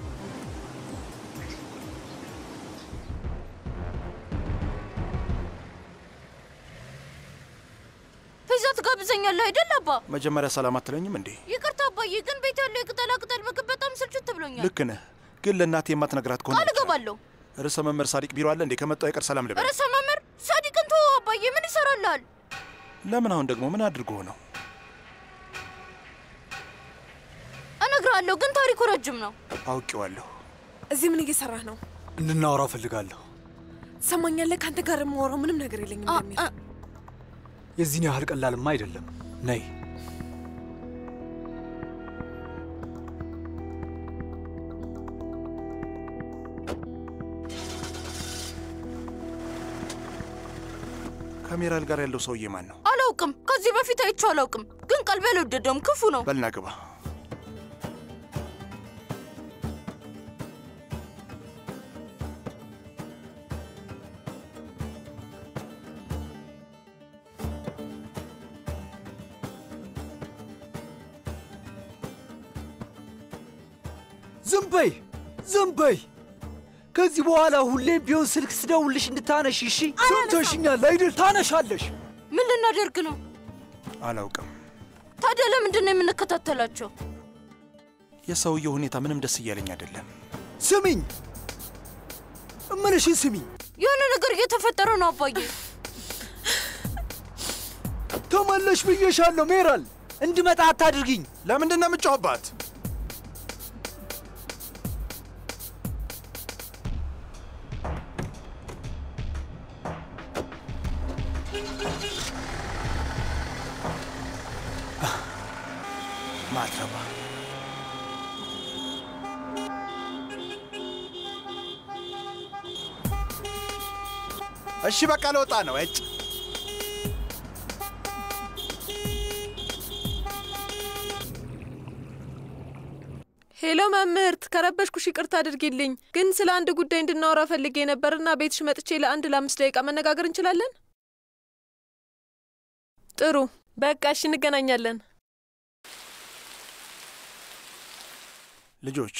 ፒዛ ትጋብዘኛለህ አይደል አባ? መጀመሪያ ሰላም አትለኝም እንዴ? ይቅርታ አባዬ፣ ግን ቤት ያለው የቅጠላ ቅጠል ምግብ በጣም ስልችት ብሎኛል። ልክ ነህ፣ ግን ለእናቴ የማትነግራት ከሆነ ቃል እገባለሁ። ርዕሰ መምህር ሳዲቅ ቢሮ አለ እንዴ? ከመጣው አይቀር ሰላም ልበል። ርዕሰ መምህር ሳዲቅን ተወው አባዬ፣ ምን ይሰራልሃል? ለምን አሁን ደግሞ ምን አድርጎ ነው? እነግርሃለሁ፣ ግን ታሪኩ ረጅም ነው። አውቄዋለሁ። እዚህ ምን እየሰራህ ነው? እንድናወራው እፈልጋለሁ። ትሰማኛለህ? ከአንተ ጋር የማወራው ምንም ነገር የለኝም ለሚል የዚህን ያህል ቀላልማ አይደለም። ነይ ከሜራል ጋር ያለው ሰውዬ ማን ነው? አላውቅም፣ ከዚህ በፊት አይቼው አላውቅም፣ ግን ቀልቤ አልወደደውም። ክፉ ነው። በልና ግባ። ዝም በይ ዝም በይ። ከዚህ በኋላ ሁሌም ቢሆን ስልክ ስደውልሽ እንድታነሽ እሺ? ሰምተሽኛል አይደል? ታነሻለሽ። ምን ልናደርግ ነው አላውቅም። ታዲያ? ለምንድን ነው የምንከታተላቸው? የሰውየው ሁኔታ ምንም ደስ እያለኝ አይደለም። ስሚኝ፣ እምልሽን ስሚኝ። የሆነ ነገር እየተፈጠረ ነው አባዬ። ተመለሽ ብዬሻለሁ ሜራል። እንድመጣ አታድርጊኝ። ለምንድን ነው የምጫወባት? ማትረባ እሺ፣ በቃ ለወጣ ነው። እጭ ሄሎ መምህርት፣ ከረበሽኩሽ ይቅርታ አድርጊልኝ። ግን ስለ አንድ ጉዳይ እንድናወራ ፈልጌ ነበርና ቤትሽ መጥቼ ለአንድ ለአምስት ደቂቃ መነጋገር እንችላለን? ጥሩ፣ በቃ እሺ፣ እንገናኛለን። ልጆች፣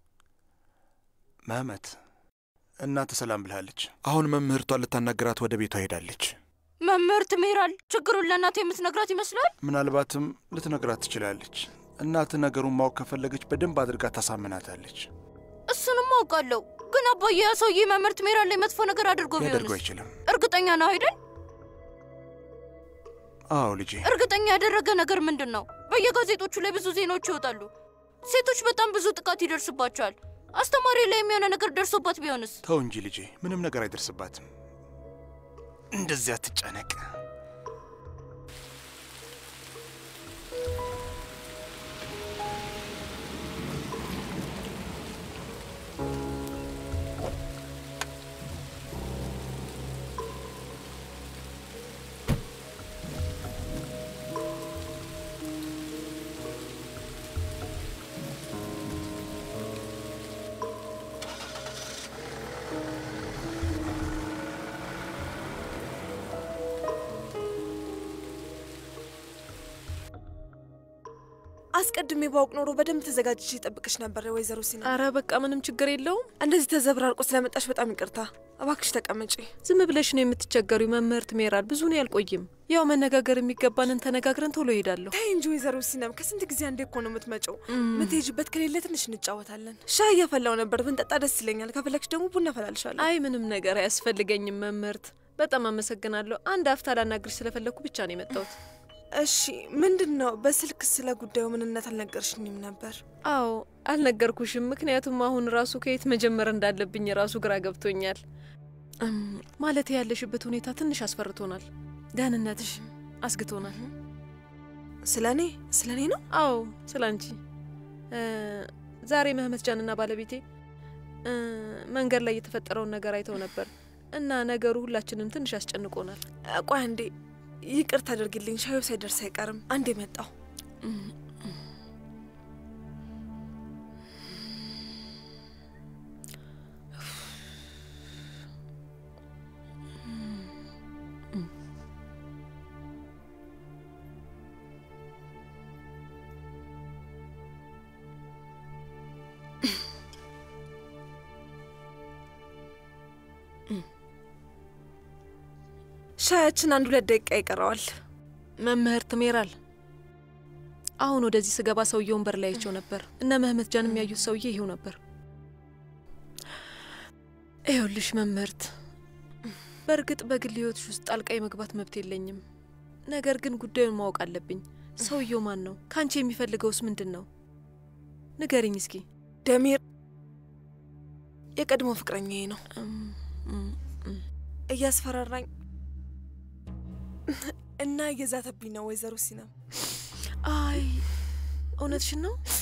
መህመት እናንተ ሰላም ብልሃለች። አሁን መምህርቷን ልታናግራት ወደ ቤቷ ሄዳለች። መምህርት ሜራል ችግሩን ለእናቴ የምትነግራት ይመስላል። ምናልባትም ልትነግራት ትችላለች። እናት ነገሩን ማወቅ ከፈለገች በደንብ አድርጋ ታሳምናታለች። እሱንም አውቃለሁ፣ ግን አባዬ ያ ሰውዬ መምህርት ሜራል ላይ መጥፎ ነገር አድርጎ ሊያደርገው ቢሆንስ? አይችልም። እርግጠኛ ነው አይደል? አዎ ልጄ፣ እርግጠኛ ያደረገ ነገር ምንድን ነው? በየጋዜጦቹ ላይ ብዙ ዜናዎች ይወጣሉ። ሴቶች በጣም ብዙ ጥቃት ይደርስባቸዋል። አስተማሪ ላይ የሚሆነ ነገር ደርሶባት ቢሆንስ? ተው እንጂ ልጄ፣ ምንም ነገር አይደርስባትም። እንደዚያ ትጨነቅ። አስቀድሜ ባውቅ ኖሮ በደንብ ተዘጋጅቼ ጠብቅሽ ነበር ወይዘሮ ሲና። አረ በቃ ምንም ችግር የለውም። እንደዚህ ተዘብራርቆ ስለመጣሽ በጣም ይቅርታ። እባክሽ ተቀመጪ። ዝም ብለሽ ነው የምትቸገሪው መምህርት ሜራል። ብዙ ነው ያልቆይም። ያው መነጋገር የሚገባንን ተነጋግረን ቶሎ እሄዳለሁ። ተይ እንጂ ወይዘሮ ሲናም ከስንት ጊዜ አንዴ እኮ ነው የምትመጪው። ምትሄጂበት ከሌለ ትንሽ እንጫወታለን። ሻይ እያፈላው ነበር ብንጠጣ ደስ ይለኛል። ከፈለግሽ ደግሞ ቡና ፈላልሻለሁ። አይ ምንም ነገር አያስፈልገኝም መምህርት። በጣም አመሰግናለሁ። አንድ አፍታ ላናግርሽ ስለፈለግኩ ብቻ ነው የመጣሁት። እሺ፣ ምንድን ነው? በስልክ ስለ ጉዳዩ ምንነት አልነገርሽኝም ነበር። አዎ አልነገርኩሽም፣ ምክንያቱም አሁን ራሱ ከየት መጀመር እንዳለብኝ ራሱ ግራ ገብቶኛል። እም፣ ማለት ያለሽበት ሁኔታ ትንሽ አስፈርቶናል። ደህንነትሽ አስግቶናል። ስለ እኔ ስለ እኔ ነው? አዎ ስለ አንቺ። እ፣ ዛሬ መህመት ጃንና ባለቤቴ እ፣ መንገድ ላይ የተፈጠረውን ነገር አይተው ነበር እና ነገሩ ሁላችንም ትንሽ ያስጨንቆናል። ቆይ አንዴ ይቅር ታደርግልኝ። ሻዩ ሳይደርስ አይቀርም። አንዴ መጣው። ሻያችን አንድ ሁለት ደቂቃ ይቀረዋል። መምህርት ሜራል፣ አሁን ወደዚህ ስገባ ሰውዬ ወንበር ላይ አይቼው ነበር። እነ መህመት ጃን የሚያዩት ሰውዬ ይሄው ነበር። ይኸውልሽ መምህርት፣ በእርግጥ በግል ህይወትሽ ውስጥ ጣልቃ የመግባት መብት የለኝም። ነገር ግን ጉዳዩን ማወቅ አለብኝ። ሰውየው ማን ነው? ከአንቺ የሚፈልገውስ ምንድን ነው? ንገሪኝ እስኪ። ደሚር የቀድሞ ፍቅረኛዬ ነው። እያስፈራራኝ እና እየዛተብኝ ነው። ወይዘሮ ሲናም አይ እውነትሽን ነው?